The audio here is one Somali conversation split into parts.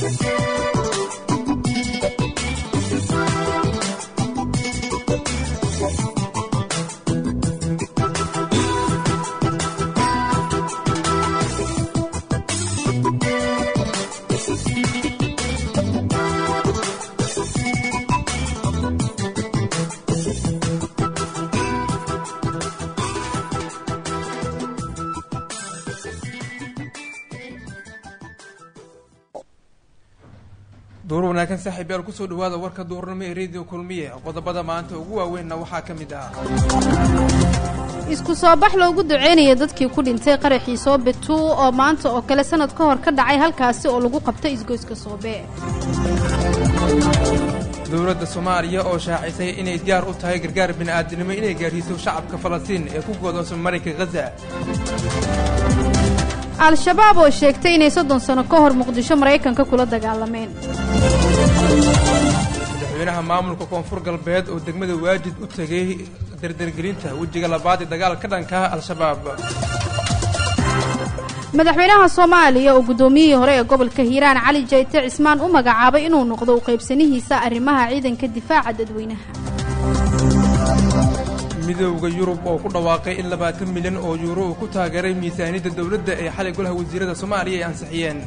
duur wanaagsan saaxiib yaal kusoo dhawaada warka duurnimo ee radio kulmiye qodobada maanta ugu waaweynna waxaa ka mid ah isku soo bax loogu duceynaya dadkii ku dhintay qaraxii soobe tuu oo maanta oo kale sanad ka hor ka dhacay halkaasi oo lagu qabtay isgoyska soobe dowladda soomaaliya oo shaacisay inay diyaar u tahay gargaar bini'aadinimo inay gaadhiiso shacabka falastiin ee ku goodoosan marinka khaza al-shabaab oo sheegtay inay soddon sano ka hor muqdisho maraykanka kula dagaalameen madaxweynaha maamulka koonfur galbeed oo degmada waajid u tegay dardargelinta wejiga labaad ee dagaal ka dhanka ah al-shabaab madaxweynaha soomaaliya oo guddoomiyihii hore ee gobolka hiiraan cali jayte cismaan u magacaabay inuu noqdo u qaybsanihiisa arrimaha ciidanka difaaca dadweynaha midowda yurub oo ku dhawaaqay in labaatan milyan oo yuuro uu ku taageeray miisaaniyadda dowladda ee xalay golaha wasiirada soomaaliya ay ansixiyeen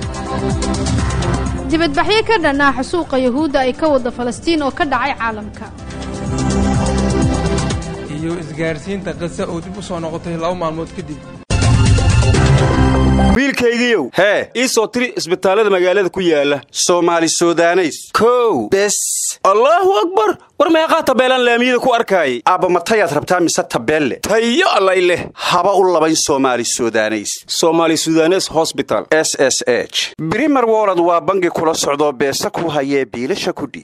dibadbaxyo ka dhan ah xasuuqa yahuudda ay ka wada falastiin oo ka dhacay caalamka iyo isgaarsiinta khaza oo dib u soo noqotay laba maalmood kadib wiilkaygiiow hee ii soo tiri isbitaallada magaalada ku yaala soomaali sudaneys kow bes allaahu akbar war meeqaa tabeelaan laamiyada ku arkaayay aabba matayaad rabtaa mise tabeelle tayo allay leh haba u labayn soomaali sudaneys somaali sudanes hosbital s s h brimer wolod waa bangi kula socdoo beesa ku hayee biilasha kudhi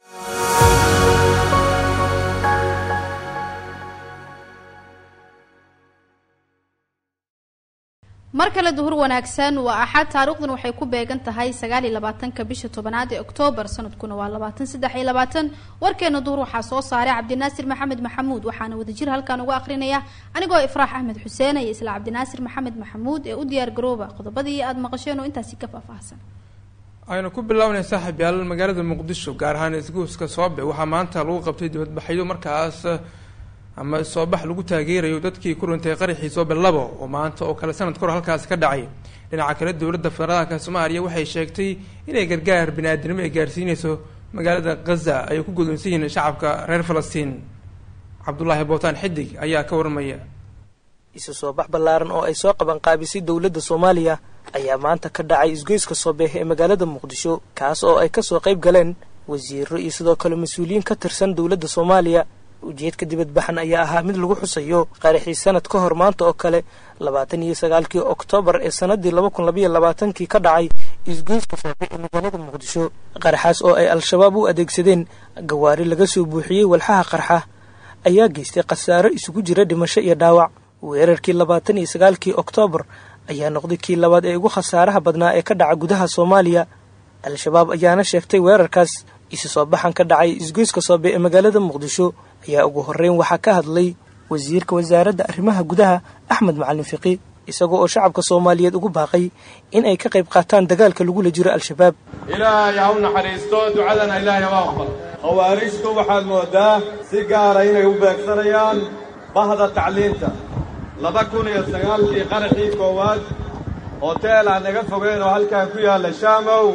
mar kale duhur wanaagsan waa axad taariikhdan waxay ku beegan tahay sagaal iyo labaatanka bisha tobanaad ee oktoobar sanadkuna waa labaatan saddex iyo labaatan warkeena duhur waxaa soo saaray cabdinaasir maxamed maxamuud waxaana wadajir halkan uga akrinaya anigoo ifraax axmed xuseen iyo isla cabdinaasir maxamed maxamuud ee u diyaar garooba qodobadii aada maqasheen oo intaasi ka faahfaahsan aynu ku bilownay saaxiib yaal magaalada muqdisho gaar ahaan isgoyska soobe waxaa maanta lagu qabtay dibadbaxyo markaas ama soobax lagu taageerayo dadkii ku dhintay qaraxii soobe labo oo maanta oo kale sanad kahor halkaasi ka dhacay dhinaca kale dowladda federaalka soomaaliya waxay sheegtay inay gargaar bini-aadinimo ay gaarsiineyso magaalada khaza ay ku gudonsan yihiin shacabka reer falastiin cabdulaahi bootaan xidig ayaa ka warmaya isu soo bax ballaaran oo ay soo qabanqaabisay dowladda soomaaliya ayaa maanta ka dhacay isgoyska soobeeh ee magaalada muqdisho kaas oo ay kasoo qayb galeen wasiiro iyo sidoo kale mas-uuliyiin ka tirsan dowladda soomaaliya ujeedka dibadbaxan ayaa ahaa mid lagu xusayo qaraxii sanad ka hor maanta oo kale labaatan iyo sagaalkii oktoobar ee sanadii laba kun labaiyo labaatankii ka dhacay isgoyska soobe ee magaalada muqdisho qaraxaas oo ay al-shabaab u adeegsadeen gawaari laga soo buuxiyey walxaha qarxa ayaa geystay khasaaro isugu jira dhimasho iyo dhaawac weerarkii labaatan iyo sagaalkii oktoobar ayaa noqday kii labaad ee ugu khasaaraha badnaa ee ka dhaca gudaha soomaaliya al-shabaab ayaana sheegtay weerarkaas isu soo baxan ka dhacay isgoyska soobe ee magaalada muqdisho ayaa ugu horreyn waxaa ka hadlay wasiirka wasaaradda arrimaha gudaha axmed macalin fiqi isagoo oo shacabka soomaaliyeed ugu baaqay in ay ka qayb qaataan dagaalka lagula jiro al-shabaab ilaahay ha u naxariisto ducadana ilaahay haba aqbal khawaarijtu waxaad mooddaa si gaara inay u beegsanayaan bahda tacliinta laba kun iyo sagaalkii qaraxii koowaad hoteel aan naga fogeyn oo halkan ku yaalla shaamow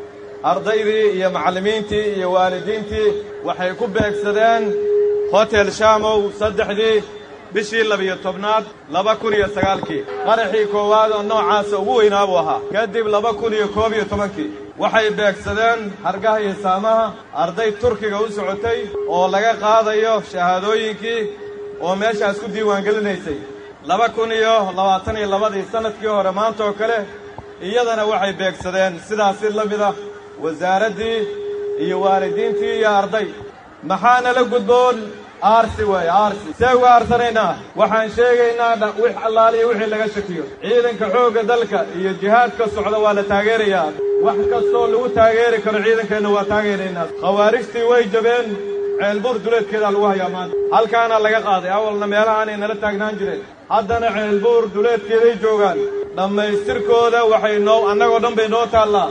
ardaydii iyo macallimiintii iyo waalidiintii waxay ku beegsadeen hotel shaamow saddexdii bishii labiyo tobnaad laba kun iyo sagaalkii qaraxii koowaad oo noocaasa ugu weynaa buu ahaa kadib laba kun iyo koob iyo tobankii waxay beegsadeen hargaha iyo saamaha arday turkiga u socotay oo laga qaadayo shahaadooyinkii oo meeshaas ku diiwaangelinaysay laba kun iyo labaatan iyo labadii sannadkii hore maanta oo kale iyadana waxay beegsadeen sidaasi la mid ah wasaaraddii iyo waalidiintii iyo arday maxaana la gudboon aarsi weeye aarsi see uga aarsanaynaa waxaan sheegaynaa wix allaaliyo wixii laga shakiyo ciidanka xoogga dalka iyo jihaadka socda waa la taageerayaa wax kastoo lagu taageeri karo ciidankeenna waa taageeraynaa khawaarijtii way jabeen ceelbuur duleedkeedaa lagu hayaa maanta halkaana laga qaaday awalna meelahaanay nala taagnaan jireen haddana ceelbuur duleedkeeday joogaan dhammaystirkooda waxay noo annagoo dhan bay noo taallaa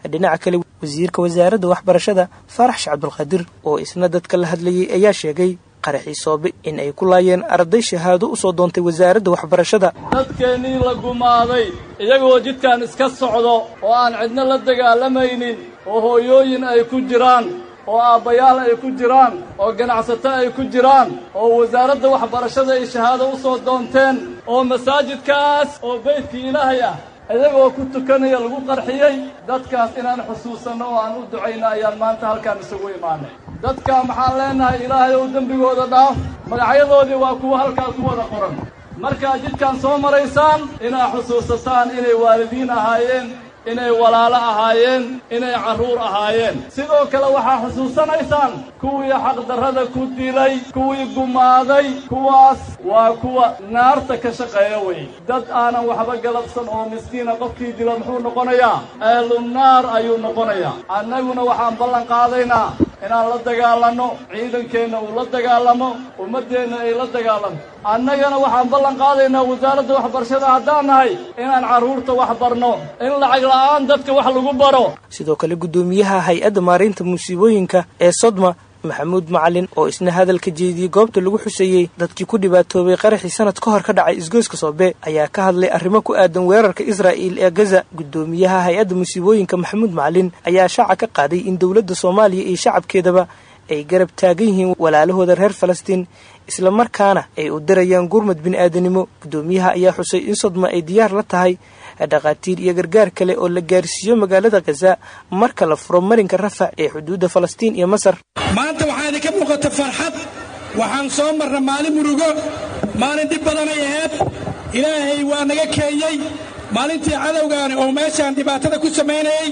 dhinaca kale wasiirka wasaaradda waxbarashada faarax shacabdulqaadir oo isna dadka la hadlayay ayaa sheegay qaraxii soobe in ay ku laayeen arday shahaado usoo doontay wasaaradda waxbarashada dadkeennii la gumaaday iyagoo jidkan iska socdo oo aan cidno la dagaalamaynin oo hooyooyin ay ku jiraan oo aabbayaal ay ku jiraan oo ganacsato ay ku jiraan oo wasaaradda waxbarashada ay shahaado u soo doonteen oo masaajidkaas oo beydkii ilaahay ah iyagoo ku tukanaya lagu qarxiyey dadkaas inaan xusuusanno oo aan u ducayno ayaan maanta halkaan isugu imaanay dadka maxaan leenahay ilaahay ou dembigooda dhaaf magacyadoodii waa kuwa halkaa ku wada qoran markaad jidkaan soo maraysaan inaad xusuusataan inay waalidiin ahaayeen inay walaalo ahaayeen inay carruur ahaayeen sidoo kale waxaa xusuusanaysaan kuwii xaqdarrada ku dilay kuwii gumaaday kuwaas waa kuwa naarta ka shaqeeya wey dad aanan waxba galabsan oo miskiina qofkii dilo muxuu noqonayaa eelunaar ayuu noqonayaa annaguna waxaan ballan qaadaynaa inaan la dagaalanno ciidankeenna uu la dagaalamo ummaddeenna ay la dagaalanto annagana waxaan ballan qaadaynaa wasaaradda waxbarashada haddaan nahay inaan carruurta wax barno in lacag la'aan dadka wax lagu baro sidoo kale guddoomiyaha hay-adda maareynta musiibooyinka ee sodma maxamuud macalin oo isna hadalka jeediyey goobta lagu xuseeyey dadkii ku dhibaatoobay qaraxii sanad ka hor ka dhacay isgoyska soobe ayaa ka hadlay arrimo ku aadan weerarka israa'il ee gaza guddoomiyaha hay-adda musiibooyinka maxamuud macalin ayaa shaaca ka qaaday in dowladda soomaaliya iyo shacabkeedaba ay garab taagan yihiin walaalahooda reer falastiin isla markaana ay u dirayaan gurmad bini'aadanimo guddoomiyaha ayaa xusay in sodma ay diyaar la tahay dhakhaatiir iyo gargaar kale oo la gaarsiiyo magaalada khaza marka la furo marinka rafac ee xuduudda falastiin iyo masar maanta waxaa idinka muuqata farxad waxaan soo marna maalin murugo maalin dhib badanay ahayd ilaahay waa naga keenyey maalintii cadowgaani oo meeshaan dhibaatada ku samaynayey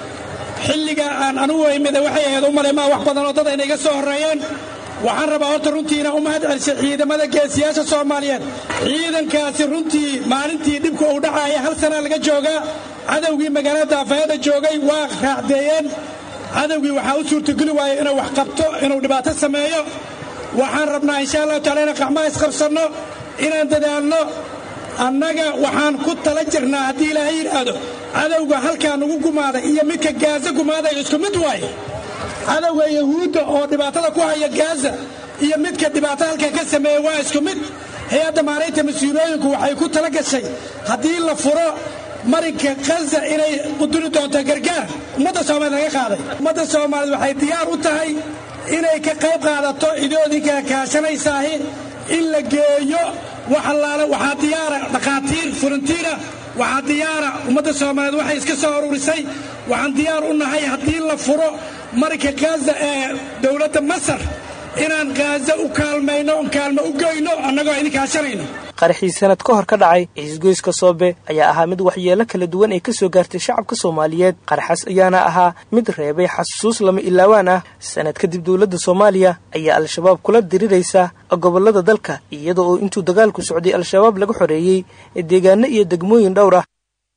xilliga aan anugu imida waxay ahayd u malay maa wax badan oo dad ayna iga soo horreeyeen waxaan rabaa horta runtii inaan u mahad celisay ciidamada geesiyaasha soomaaliyeed ciidankaasi runtii maalintii dhibku uu dhacaaya hal sanaa laga joogaa cadowgii magaalada daafayada joogay waa raacdeeyeen cadowgii waxaa u suurtogeli waaya inuu wax qabto inuu dhibaato sameeyo waxaan rabnaa insha allahu tacala inaan qacmaha isqabsanno inaan dadaalno annaga waxaan ku tala jirnaa haddii ilaahay yidhaahdo cadowga halkaa nugu gumaaday iyo midka gaaza gumaaday isku mid waaye cadowga yahuudda oo dhibaatada ku haya gaaza iyo midka dhibaato halkan ka sameeya waa isku mid hay-adda maaraynta mas-uulooyinku waxay ku tala gashay haddii la furo marinka khaza inay quduri doonto gargaar ummadda soomaaliyed laga qaaday ummadda soomaaliyeed waxay diyaar u tahay inay ka qayb qaadato idoodinka kaashanaysaahi in la geeyo wax allaale waxaa diyaara dhakhaatiir furantiina waxaa diyaara ummadda soomaaliyeed waxay iska soo ururisay waxaan diyaar u nahay haddii la furo marinka khaza ee dowladda masar inaan khaza u kaalmayno kaalmo u goyno annagoo idin kaashanayno qaraxii sanad ka hor ka dhacay isgoyska soobe ayaa ahaa mid waxyeelo kala duwan ay ka soo gaartay shacabka soomaaliyeed qaraxaas ayaana ahaa mid reebay xasuus lama ilaawaan ah sanad kadib dowladda soomaaliya ayaa al-shabaab kula diriraysa gobollada dalka iyada oo intuu dagaalku socday al-shabaab laga xoreeyey deegaano iyo degmooyin dhowr ah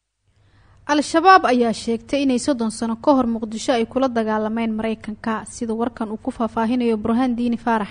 al-shabaab ayaa sheegtay inay soddon sano ka hor muqdisho ay kula dagaalameen maraykanka sida warkan uu ku faahfaahinayo burhaan diini faarax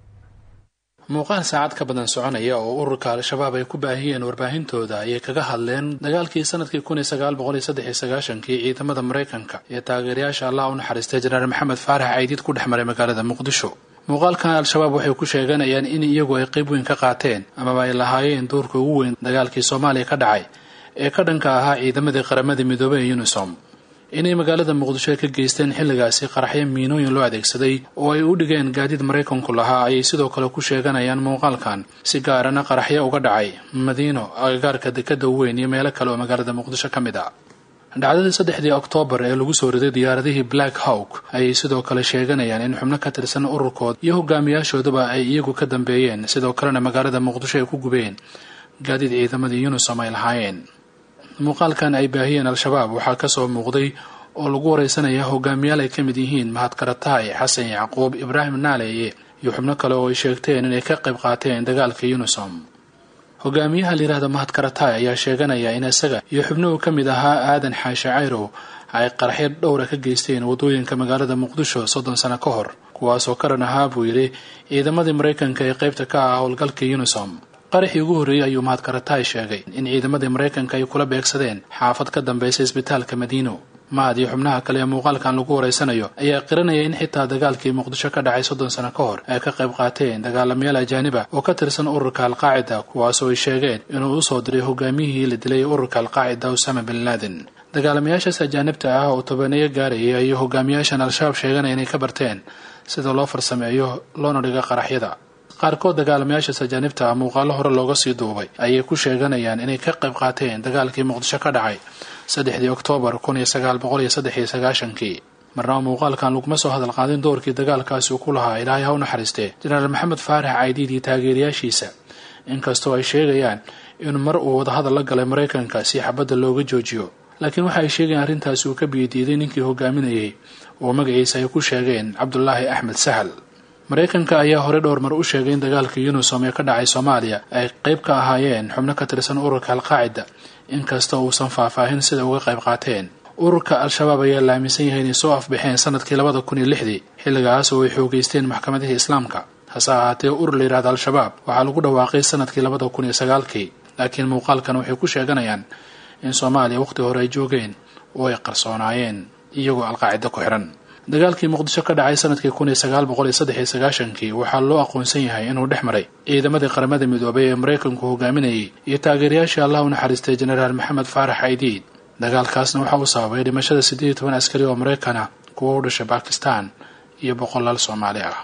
muuqaal saacad ka badan soconaya oo ururka al-shabaab ay ku baahiyeen warbaahintooda ayay kaga hadleen dagaalkii sanadkii kun iyo sagaal boqol iyo saddex iyo sagaashankii ciidamada maraykanka ee taageerayaasha allah u naxariistay jenaraal maxamed faarax caydiid ku dhex maray magaalada muqdisho muuqaalkan al-shabaab waxay ku sheeganayaan in iyagu ay qayb weyn ka qaateen amaba ay lahaayeen doorka ugu weyn dagaalkii soomaaliya ka dhacay ee ka dhanka ahaa ciidamadii qaramada midoobey ee unisom inay magaalada muqdisho ka geysteen xilligaasi qaraxyo miinooyin loo adeegsaday oo ay u dhigeen gaadiid maraykanku lahaa ayay sidoo kale ku sheeganayaan muuqaalkan si gaarana qaraxyo uga dhacay madiino agagaarka dekada weyn iyo meelo kale oo magaalada muqdisho ka mid ah dhacdadii saddexdii oktoobar ee lagu soo riday diyaaradihii black hawk ayay sidoo kale sheeganayaan in xubno ka tirsan ururkood iyo hogaamiyaashooduba ay iyagu ka dambeeyeen sidoo kalena magaalada muqdisho ay ku gubeen gaadiid ciidamadii unisom ay lahaayeen muuqaalkan ay baahiyeen al-shabaab waxaa kasoo muuqday oo lagu wareysanaya hogaamiyaal ay ka mid yihiin mahad karataay xasan yacquub ibraahim naaleeye iyo xubno kale oo ay sheegteen inay ka qayb qaateen dagaalka unisom hogaamiyaha layihahda mahad karataay ayaa sheeganaya in isaga iyo xubnuhu ka mid ahaa aadan xaashe cayrow ay qaraxyo dhowra ka geysteen wadooyinka magaalada muqdisho soddon sano ka hor kuwaasoo ka dhan ahaa buu yidhi ciidamadii maraykanka ee qaybta ka ah howlgalka unisom qaraxii ugu horreeyey ayuu mahad karataay sheegay in ciidamadii maraykanka ay kula beegsadeen xaafad ka dambaysa isbitaalka madiino maad iyo xubnaha kale ee muuqaalkan lagu wareysanayo ayaa qiranaya in xitaa dagaalkii muqdisho ka dhacay soddon sano ka hor ay ka qayb qaateen dagaalamayaal ajaaniba oo ka tirsan ururka alqaacida kuwaasoo ay sheegeen inuu usoo diray hogaamiyihii la dilay ururka alqaacida usama bin laaden dagaalamayaashaas ajaanibta ah oo tobaneeyo gaaraya iyo hogaamiyaashan al-shabaab sheeganaya inay ka barteen sida loo farsameeyo loona dhigo qaraxyada qaarkood dagaalamayaashaas ajaanibta ah muuqaalo hore looga sii duubay ayay ku sheeganayaan inay ka qayb qaateen dagaalkii muqdisho ka dhacay saddexdii oktoobar kun iyo sagaal boqol iyo saddex iyo sagaashankii marnaba muuqaalkan laguma soo hadal qaadin doorkii dagaalkaasi uu ku lahaa ilaahay ha u naxariistee jenaraal maxamed faarax caydiid iyo taageerayaashiisa inkastoo ay sheegayaan in mar uu wadahadal la galay maraykanka si xabadda looga joojiyo laakiin waxa ay sheegayaan arrintaasi uu ka biyadiiday ninkii hogaaminayay oo magaciisa ay ku sheegeen cabdulaahi axmed sahal maraykanka ayaa hore dhowr mar u sheegay in dagaalka unisom ee ka dhacay soomaaliya ay qayb ka ahaayeen xubno ka tirsan ururka alqaacida inkasta uusan faahfaahin sida uga qayb qaateen ururka al-shabaab ayaa la aaminsan yahay inay soo afbaxeen sanadkii labada kun iyo lixdii xilligaas oo ay xoogeysteen maxkamadihii islaamka hase ahaatee urur la yidhahda al-shabaab waxaa lagu dhawaaqay sanadkii labada kun iyo sagaalkii laakiin muuqaalkan waxay ku sheeganayaan in soomaaliya waqhti hore ay joogeen oo ay qarsoonaayeen iyagoo alqaacida ku xihan dagaalkii muqdisho ka dhacay sanadkii kun iyo sagaal boqol iyo saddex iyo sagaashankii waxaa loo aqoonsan yahay inuu dhex maray ciidamadii qaramada midoobay ee maraykanku hogaaminayay iyo taageerayaashii allah u naxariistay jenaraal maxamed faarax caydiid dagaalkaasna waxa uu sababay dhimashada siddeed iyo toban askari oo maraykan ah kuwa u dhashay bakistan iyo boqolaal soomaali ah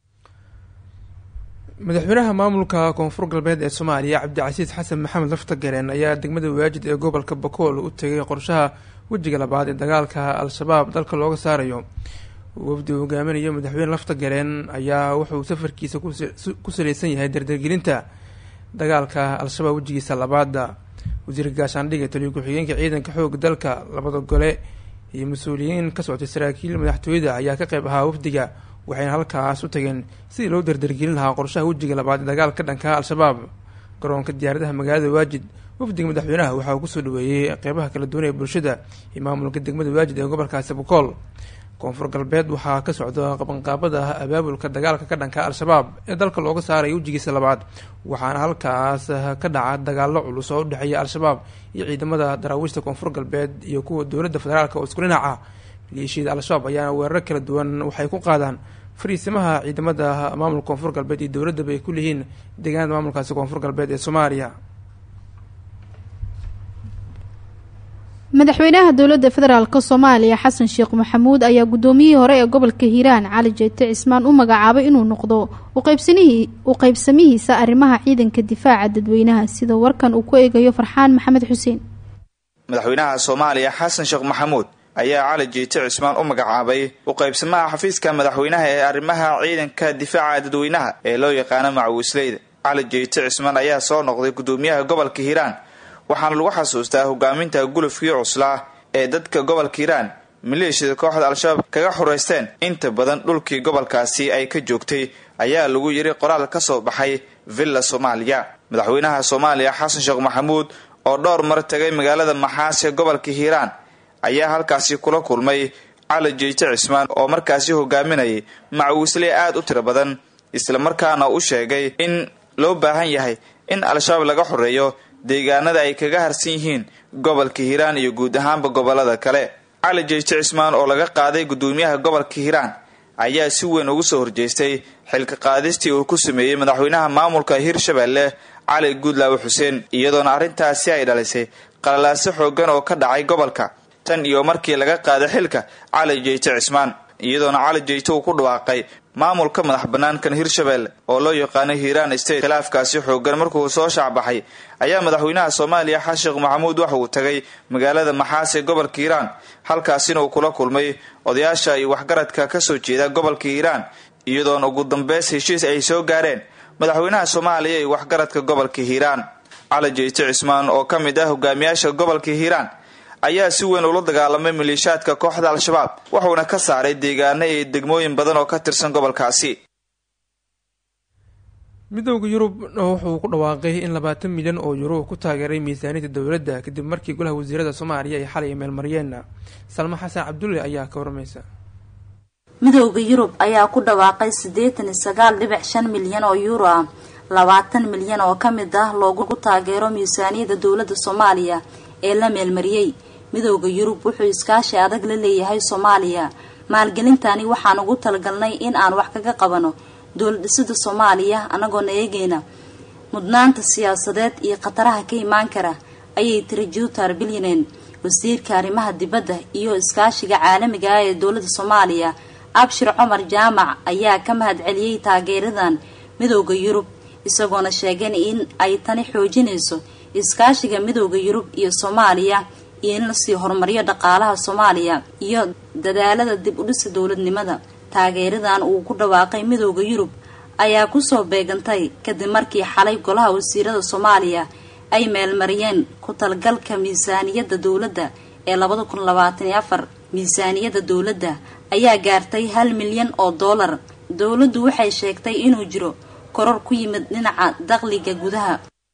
madaxweynaha maamulka koonfur galbeed ee soomaaliya cabdicasiis xasan maxamed laftagareen ayaa degmada waajid ee gobolka bakool u tegay qorshaha wejiga labaad ee dagaalka al-shabaab dalka looga saarayo wafdi uu hogaaminayo madaxweyne laftagareen ayaa wuxuu safarkiisa ku saleysan yahay dardargelinta dagaalka al-shabaab wejigiisa labaada wasiirka gaashaandhig ee taliyo ku-xigeenka ciidanka xooga dalka labada gole iyo mas-uuliyiin ka socotay saraakiil madaxtooyada ayaa ka qayb ahaa wafdiga waxayna halkaas u tageen sidii loo dardargelin lahaa qorshaha wejiga labaad ee dagaalka dhanka al-shabaab garoonka diyaaradaha magaalada waajid wafdiga madaxweynaha waxaa uu kusoo dhaweeyey qeybaha kala duwan ee bulshada iyo maamulka degmada waajid ee gobolkaasi bokool koonfur galbeed waxaa ka socda qabanqaabada abaabulka dagaalka ka dhanka al-shabaab ee dalka looga saaraya wejigiisa labaad waxaana halkaas ka dhaca dagaalo culus oo udhexeeya al-shabaab iyo ciidamada daraawiishta koonfur galbeed iyo kuwa dowladda federaalk oo isku dhinac ah maleeshiyada al-shabaab ayaana weeraro kala duwan waxay ku qaadaan fariisimaha ciidamada maamulka koonfur galbeed iyo dowladaba ay ku leeyihiin deegaanada maamulkaasi koonfur galbeed ee soomaaliya madaxweynaha dowladda federaalk soomaaliya xasan sheekh maxamuud ayaa guddoomiyihii hore ee gobolka hiiraan cali jeete cismaan u magacaabay inuu noqdo u qaybsamihiisa arrimaha ciidanka difaaca dadweynaha sida warkan uu ku eegayo farxaan maxamed xuseen madaxweynaha soomaaliya xasan sheekh maxamuud ayaa cali jeete cismaan u magacaabay u qaybsamaha xafiiska madaxweynaha ee arrimaha ciidanka difaaca dadweynaha ee loo yaqaano macawisleyda cali jeete cismaan ayaa soo noqday guddoomiyaha gobolka hiiraan waxaana lagu xasuustaa hogaaminta gulufkii cuslaa ee dadka gobolka hiiraan maleeshiyada kooxda al-shabaab kaga xureysteen inta badan dhulkii gobolkaasi ay ka joogtay ayaa lagu yiri qoraal ka soo baxay villa soomaaliya madaxweynaha soomaaliya xasan sheekh maxamuud oo dhowr mar tagay magaalada maxaas ee gobolka hiiraan ayaa halkaasi kula kulmay cali jeete cismaan oo markaasi hogaaminayay macawiisle aad u tiro badan islamarkaana u sheegay in loo baahan yahay in al-shabaab laga xoreeyo deegaanada ay kaga harsan yihiin gobolka hiiraan iyo guud ahaanba gobolada kale cali jeete cismaan oo laga qaaday guddoomiyaha gobolka hiiraan ayaa si weyn ugu soo horjeestay xilka qaadistii uu ku sameeyey madaxweynaha maamulka hirshabelle cali guudlaawe xuseen iyadoona arrintaasi ay dhalisay qalalaaso xoogan oo ka dhacay gobolka tan iyo markii laga qaaday xilka cali jeete cismaan iyadoona cali jeete uu ku dhawaaqay maamulka madax banaankan hirshabelle oo loo yaqaano hiiraan state khilaafkaasi xoogan markuu soo shaacbaxay ayaa madaxweynaha soomaaliya xasan sheekh maxamuud waxa uu tagay magaalada maxaas ee gobolka hiiraan halkaasina uu kula kulmay odayaasha iyo waxgaradka kasoo jeeda gobolka hiiraan iyadoona ugu dambeys heshiis ay soo gaareen madaxweynaha soomaaliya iyo waxgaradka gobolka hiiraan cali jeete cismaan oo ka mid ah hogaamiyaasha gobolka hiiraan ayaa si weyn ula dagaalamay maleeshaadka kooxda al-shabaab wuxuuna ka saaray deegaano iyo degmooyin badan oo ka tirsan gobolkaasi midowda yurub wuxuu ku dhawaaqay in labaatan milyan oo yuro ku taageeray miisaaniyadda dowladda kadib markii golaha wasiirada soomaaliya ay xalay meelmariyeen salmo xasan cabdulle ayaa ka warmaysa midowda yurub ayaa ku dhawaaqay siddeetan iyo sagaal dhibic shan milyan oo yuuro ah labaatan milyan oo ka mid ah loogu taageero miisaaniyadda dowladda soomaaliya ee la meelmariyey midooda yurub wuxuu iskaashi adag la leeyahay soomaaliya maalgelintani waxaan ugu talagalnay in aan wax kaga qabano dowladhisida soomaaliya anagoona eegeyna mudnaanta siyaasadeed iyo khataraha ka imaan kara ayay tiri juutar bilyanen wasiirka arrimaha dibadda iyo iskaashiga caalamiga ah ee dowladda soomaaliya abshir cumar jaamac ayaa ka mahad celiyey taageeradan midooda yurub isagoona sheegeen in ay tani xoojinayso iskaashiga midooda yurub iyo soomaaliya iyo in lasii horumariyo dhaqaalaha soomaaliya iyo dadaalada dib u dhisa dowladnimada taageeradan uu ku dhawaaqay midooda yurub ayaa kusoo beegantay kadib markii xalay golaha wasiirada soomaaliya ay meelmariyeen ku talgalka miisaaniyadda dowladda ee labada kun labaatan iyo afar miisaaniyadda dowladda ayaa gaartay hal milyan oo doolar dowladdu waxay sheegtay inuu jiro koror ku yimid dhinaca dakhliga gudaha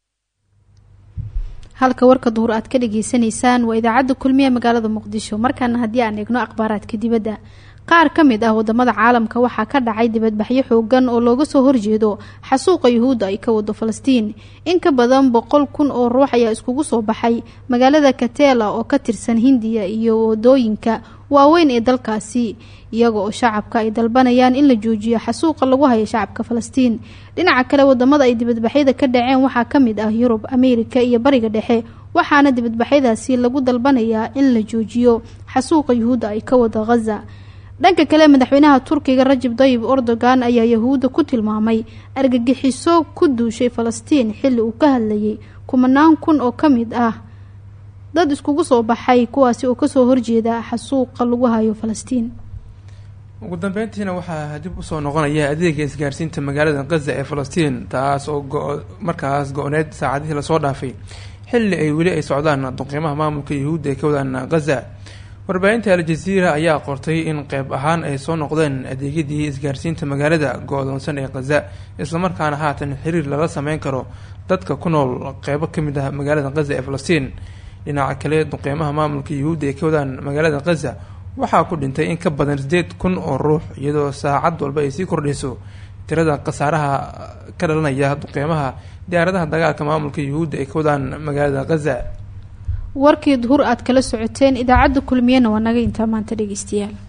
halka warka duhur aad ka dhageysanaysaan waa idaacadda kulmiye magaalada muqdisho markaana haddii aan eegno akhbaaraadka dibadda qaar ka mid ah wadamada caalamka waxaa ka dhacay dibadbaxyo xoogan oo looga soo horjeedo xasuuqa yuhuudda ay ka wado falastiin in ka badan boqol kun oo ruux ayaa iskugu soo baxay magaalada katela oo ka tirsan hindiya iyo wadooyinka waaweyn ee dalkaasi iyaga oo shacabka ay dalbanayaan in la joojiyo xasuuqa lagu hayo shacabka falastiin dhinaca kale wadamada ay dibadbaxyada ka dhaceen waxaa ka mid ah yurub ameerika iyo bariga dhexe waxaana dibadbaxyadaasi lagu dalbanayaa in la joojiyo xasuuqa yuhuudda ay ka wado ghaza dhanka kale madaxweynaha turkiga rajab dayib erdogan ayaa yahuudda ku tilmaamay argagixiso ku duushay falastiin xilli uu ka hadlayay kumanaan kun oo ka mid ah dad iskugu soo baxay kuwaasi oo kasoo horjeeda xasuuqa lagu hayo falastiin ugu dambeyntiina waxaa dib usoo noqonaya adeega isgaarsiinta magaalada gaza ee falastiin taas oo markaas go-need saacadihii lasoo dhaafay xilli ay weli ay socdaan duqiimaha maamulka yahuudda ee ka wadaan gaza warbaahinta al-jaziira ayaa qortay in qeyb ahaan ay soo noqdeen adeegyadii isgaarsiinta magaalada go-doonsan ee khaza islamarkaana haatan xiriir lala sameyn karo dadka ku nool qeybo kamid ah magaalada khaza ee falastiin dhinaca kale duqeymaha maamulka yahuudda ee ka wadaan magaalada khaza waxaa ku dhintay in ka badan sideed kun oo ruux iyadoo saacad walba ay sii kordhayso tirada khasaaraha ka dhalanaya duqeymaha diyaaradaha dagaalka maamulka yahuudda ee ka wadaan magaalada khaza warkii duhur aad kala socoteen idaacadda kulmiyena waa naga intaa maanta dhegeystayaal